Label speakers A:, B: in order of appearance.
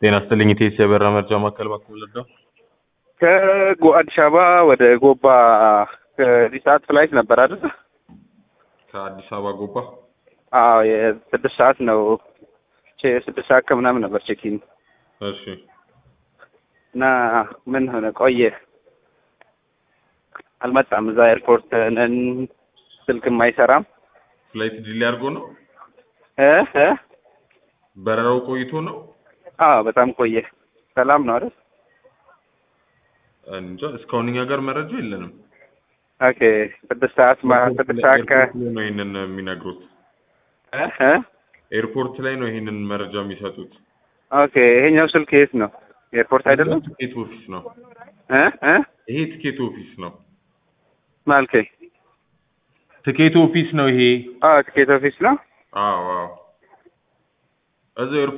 A: ጤና ይስጥልኝ ኢቴስ የበራ መርጃ ማዕከል ባክዎ ልርዳው?
B: ከአዲስ አበባ ወደ ጎባ ከዚህ ሰዓት ፍላይት ነበር አይደል?
A: ከአዲስ አበባ ጎባ
B: አዎ የስድስት ሰዓት ነው። ቼ- ስድስት ሰዓት ከምናምን ነበር ቼኪን
A: እሺ
B: እና ምን ሆነ ቆየ፣ አልመጣም። እዛ ኤርፖርት ነን፣ ስልክም አይሰራም
A: ፍላይት ዲሌ አድርጎ ነው
B: እ እ
A: በረራው ቆይቶ ነው
B: አዎ በጣም ቆየ። ሰላም ነው አይደል?
A: እንጃ እስካሁን እኛ ጋር መረጃ የለንም
B: ኦኬ ስድስት ሰዓት ማ- ስድስት ሰዓት ከ
A: ኤርፖርት ላይ ነው ይሄንን የሚነግሩት
B: እ እ
A: ኤርፖርት ላይ ነው ይሄንን መረጃ የሚሰጡት
B: ኦኬ ይሄኛው ስልክ የት ነው? ኤርፖርት አይደለም
A: ትኬት ኦፊስ ነው
B: እ እ
A: ይሄ ትኬት ኦፊስ ነው
B: ማልከኝ
A: ትኬት ኦፊስ ነው ይሄ
B: አዎ ትኬት ኦፊስ ነው።
A: አዎ አዎ እዛው